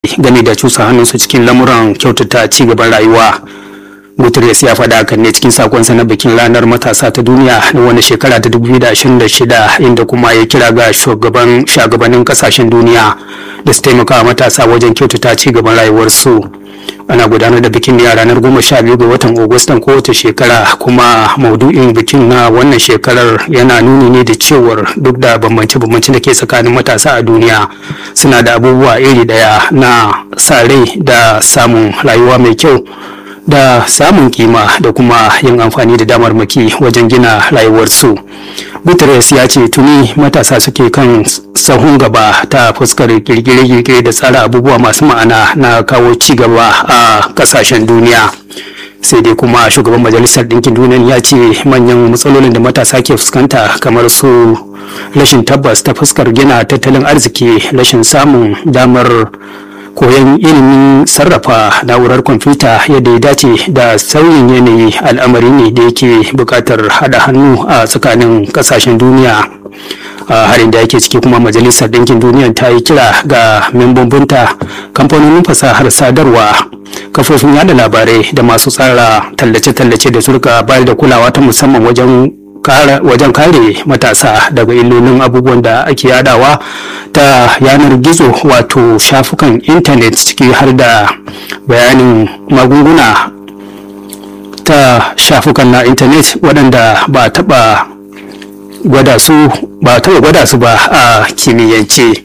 game da cusa hannunsu cikin lamuran kyautata ci gaban rayuwa guterres ya faɗa hakan ne cikin sakonsa na bikin ranar matasa ta duniya na wani shekara ta 2026 inda kuma ya kira ga shugaban shagabannin kasashen duniya da su taimaka matasa wajen kyautata ci gaban rayuwarsu ana gudanar da bikin ne a ranar goma sha biyu ga watan agustan kowace shekara kuma maudu'in bikin na wannan shekarar yana nuni ne da cewar duk da bambance-bambance da ke tsakanin matasa a duniya suna da abubuwa iri daya na sa rai da samun rayuwa mai kyau da samun kima da kuma yin amfani da damarmaki wajen gina rayuwarsu. Guterres ya ce tuni matasa suke kan sahun gaba ta fuskar kirkire-kirkire da tsara abubuwa masu ma'ana na kawo ci gaba a kasashen duniya. sai dai kuma shugaban majalisar ɗinkin duniya ya ce manyan matsalolin da matasa ke fuskanta kamar su rashin tabbas ta fuskar gina tattalin arziki rashin samun damar koyon ilimin sarrafa na'urar kwamfuta yadda ya dace da sauyin yanayi al'amari ne da yake buƙatar haɗa hannu a tsakanin ƙasashen duniya a harin da yake ciki kuma majalisar ɗinkin duniya ta yi kira ga membobinta kamfanonin fasahar sadarwa kafofin yada labarai da masu tsara tallace-tallace da surka bayar da kulawa ta musamman wajen wajen kare matasa daga illolin abubuwan da ake yadawa ta yanar gizo wato shafukan intanet ciki har da bayanin magunguna ta shafukan na intanet waɗanda ba taɓa gwada su ba taɓa gwada su ba a kimiyyance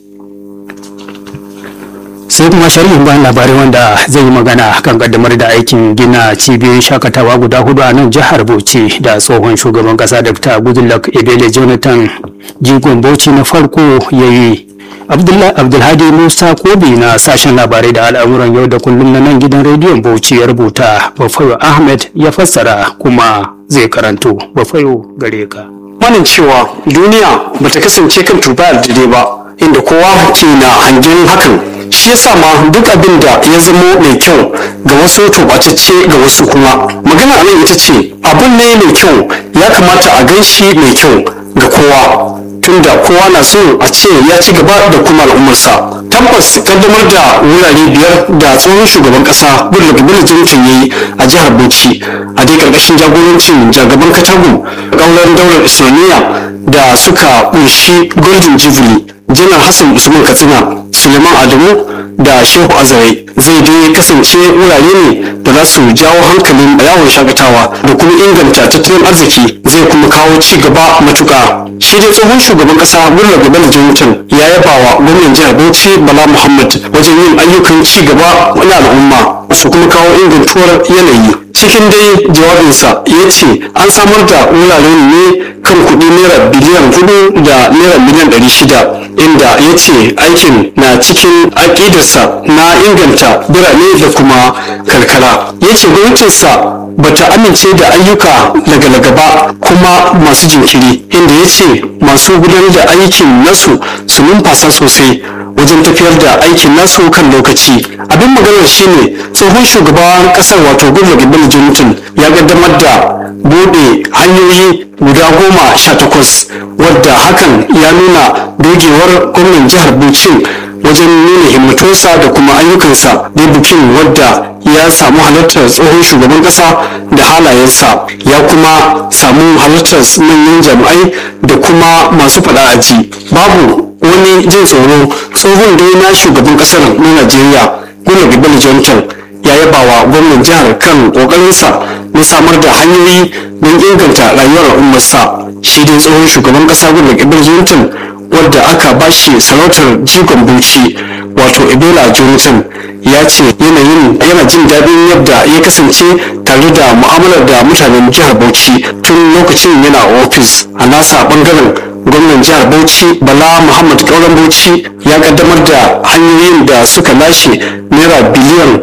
sai kuma sharhin bayan labarai wanda zai yi magana kan kaddamar da aikin gina cibiyoyin shakatawa guda hudu a nan jihar bauchi da tsohon shugaban kasa dr goodluck ebele jonathan jigon bauchi na farko ya yi abdulhadi musa kobi na sashen labarai da al'amuran yau da kullum na nan gidan rediyon bauchi ya rubuta bafayo ahmed ya fassara kuma zai karanto bafayo gare ka wannan cewa duniya bata kasance kan tuba daidai ba inda kowa ke na hangen hakan shi yasa ma duk abin da ya zamo mai kyau ga wasu tubatacce ga wasu kuma magana a nan ita ce abun ne mai kyau ya kamata a gan shi mai kyau ga kowa tunda kowa na so a ce ya ci gaba da kuma al'ummarsa tabbas kaddamar da wurare biyar da tsohon shugaban kasa goodluck bello jonathan ya yi a jihar bauchi a dai karkashin jagorancin jagaban katagun kaular daular islamiyya da suka kunshi golden jubilee janar hassan usman katsina suleiman adamu da shehu azare zai dai kasance wurare ne da za su jawo hankalin yawon shakatawa da kuma inganta tattalin arziki zai kuma kawo ci gaba matuka shi dai tsohon shugaban kasa gullar gaba da jonathan ya yaba wa gwamnan jihar bauchi bala muhammad wajen yin ayyukan ci gaba wani al'umma su kuma kawo ingantuwar yanayi cikin dai jawabinsa ya ce an samar da wuraren ne kan kuɗi naira biliyan hudu da naira miliyan ɗari shida inda ya ce aikin na cikin aƙidarsa na inganta birane da kuma karkara ya ce gwamnatinsa bata amince da ayyuka laga-laga ba kuma masu jinkiri inda ya ce masu gudanar da aikin nasu su numfasa sosai wajen tafiyar da aikin nasu kan lokaci abin maganar shine tsohon shugaban kasar wato goodluck ibn jonathan ya kaddamar da bude hanyoyi guda goma sha takwas wadda hakan ya nuna dogewar gwamnan jihar bauchi wajen nuna himmatunsa da kuma ayyukansa da bikin wadda ya samu halartar tsohon shugaban kasa da halayensa ya kuma samu halartar manyan jami'ai da kuma masu faɗa aji babu wani jin tsoro tsohon dai na shugaban kasar na najeriya goodluck ibn jonathan ya yaba wa gwamnan jihar kan kokarinsa na samar da hanyoyi don inganta rayuwar al'ummarsa shi dai tsohon shugaban kasa goodluck ibn jonathan wadda aka bashi sarautar jigon bauchi wato ebola jonathan ya ce yanayin yana jin daɗin yadda ya kasance tare da mu'amalar da mutanen jihar bauchi tun lokacin yana ofis a nasa bangaren gwamnan jihar bauchi bala muhammad kauran bauchi ya kaddamar da hanyoyin da suka lashe naira biliyan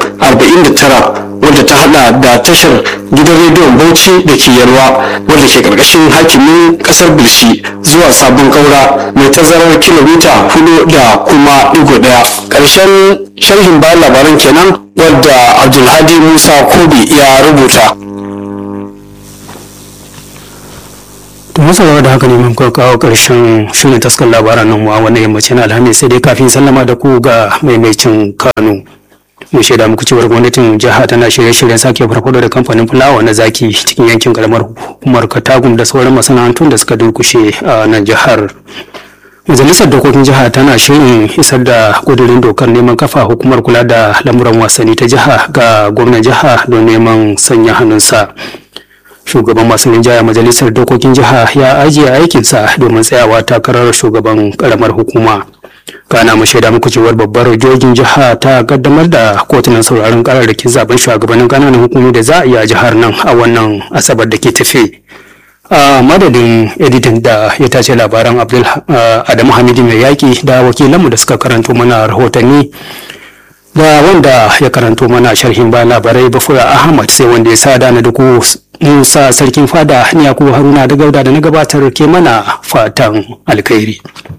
49 wadda ta hada da tashar gidan rediyon bauchi da ke yalwa wadda ke karkashin hakimin kasar bilshi zuwa sabon kaura mai tazarar kilomita hudu da kuma digo daya karshen sharhin bayan labaran kenan wadda abdulhadi musa kobi ya rubuta to masu da haka ne mun kawo karshen shirin taskar labaran nan wa wannan yammacin alhamis sai dai kafin sallama da ku ga maimaicin kano mun shaida muku cewar gwamnatin jiha tana shirye-shiryen sake farfado da kamfanin fulawa na zaki cikin yankin karamar hukumar katagum da sauran masana'antun da suka durkushe a nan jihar majalisar dokokin jiha tana shirin isar da kudurin dokar neman kafa hukumar kula da lamuran wasanni ta jiha ga gwamnan jiha don neman sanya hannunsa shugaban masu rinjaya majalisar dokokin jiha ya ajiye aikinsa domin tsayawa takarar shugaban karamar hukuma kana mu shaida muku cewar babbar jojin jiha ta kaddamar da kotunan sauraron kararrakin zaben shugabannin kananan hukumi da za a iya jihar nan a wannan asabar da ke tafe a madadin editin da ya tace labaran abdul adamu hamidu mai yaƙi da wakilanmu da suka karanto mana rahotanni da wanda ya karanto mana sharhin ba labarai bafura ahmad sai wanda ya sa da duku musa sarkin fada ni yakubu haruna da gauda da na gabatar ke mana fatan alkhairi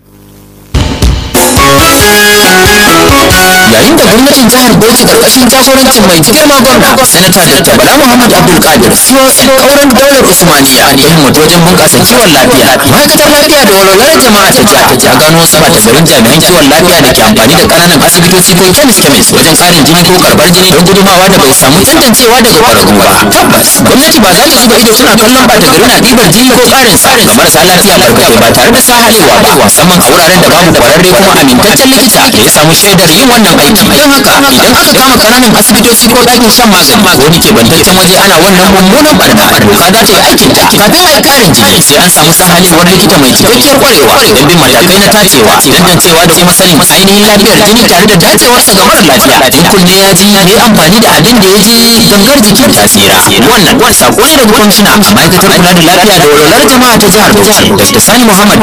yayin da gwamnatin jihar Bauchi karkashin jagorancin mai girma gwamna sanata da Bala Muhammad Abdul Qadir CON kauran daular Usmaniya ya himmatu wajen bunƙasa kiwon lafiya ma'aikatar lafiya da walwalar jama'a ta jiha ta jiha gano wasu ɓata garin jami'an kiwon lafiya da ke amfani da ƙananan asibitoci ko kemis kemis wajen ƙarin jini ko karɓar jini don gudumawa da bai samu tantancewa daga ƙwararru ba tabbas gwamnati ba za ta zuba ido suna kallon ɓata gari na ɗibar jini ko ƙarin sa ga marasa lafiya barkatai ba tare da sa halewa ba musamman a wuraren da babu ƙwararre kuma amintaccen likita da ya samu shaidar yin wannan aiki don haka idan aka kama kananan asibitoci ko ɗakin shan magani ko wani kebantaccen waje ana wannan mummunan barna doka za ta yi aikin ta kafin a yi ƙarin jini sai an samu sahalewar likita mai cikakkiyar ƙwarewa don bin matakai na tacewa tantancewa da kuma sanin ainihin lafiyar jini tare da dacewarsa ga mara lafiya in kunne ya ji ya yi amfani da abin da ya je gangar jikin ta tsira wannan sako ne daga kwamishina ma'aikatar kula da lafiya da walwalar jama'a ta jihar Bauchi Dr. Sani Muhammad